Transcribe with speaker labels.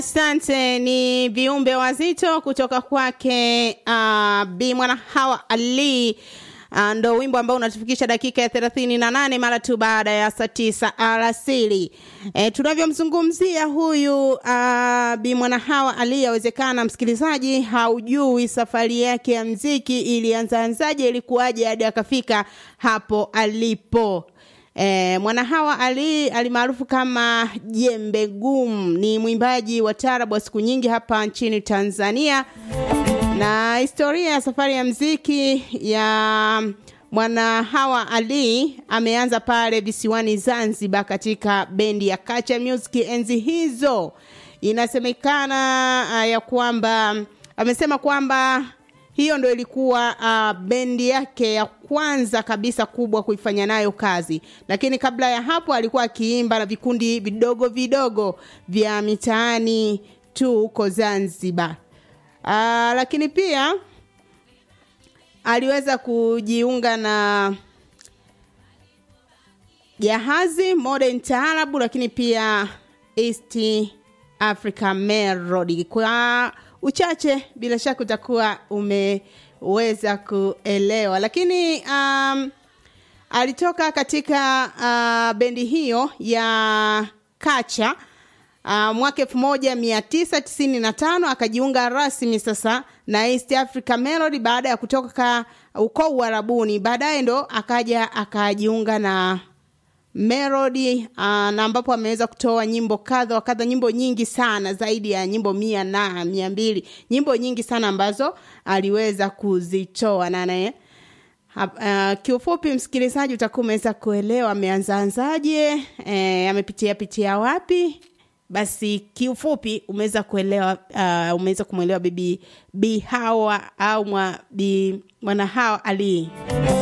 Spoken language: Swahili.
Speaker 1: Asante, ni viumbe wazito kutoka kwake uh, Bi Mwana Hawa Ali. Uh, ndo wimbo ambao unatufikisha dakika ya thelathini na nane mara tu baada ya saa tisa alasiri. E, tunavyomzungumzia huyu uh, Bi Mwana Hawa Ali, yawezekana msikilizaji haujui safari yake ya mziki ilianzaanzaje, ilikuwaje hadi akafika hapo alipo. E, Mwanahawa Ali alimaarufu kama Jembe Gum ni mwimbaji wa tarabu wa siku nyingi hapa nchini Tanzania, na historia ya safari ya mziki ya Mwanahawa Ali ameanza pale visiwani Zanzibar katika bendi ya Kacha Music enzi hizo. Inasemekana uh, ya kwamba amesema kwamba hiyo ndo ilikuwa uh, bendi yake ya kwanza kabisa kubwa kuifanya nayo kazi, lakini kabla ya hapo alikuwa akiimba na vikundi vidogo vidogo vya mitaani tu huko Zanzibar. Uh, lakini pia aliweza kujiunga na Jahazi Modern Taarabu, lakini pia East Africa Melody kwa uchache bila shaka utakuwa umeweza kuelewa, lakini um, alitoka katika uh, bendi hiyo ya Kacha uh, mwaka elfu moja mia tisa tisini na tano akajiunga rasmi sasa na East Africa Melody baada ya kutoka uko Uarabuni. Baadaye ndo akaja akajiunga na Melody uh, na ambapo ameweza kutoa nyimbo kadha wa kadha, nyimbo nyingi sana, zaidi ya nyimbo mia na mia mbili, nyimbo nyingi sana ambazo aliweza kuzitoa na naye uh, kiufupi, msikilizaji, utakuwa umeweza kuelewa ameanzaanzaje, eh, amepitia pitia wapi. Basi kiufupi umeweza kuelewa, uh, umeweza kumwelewa bibi Bi Hawa au mwa Bi Mwana Hawa Ali.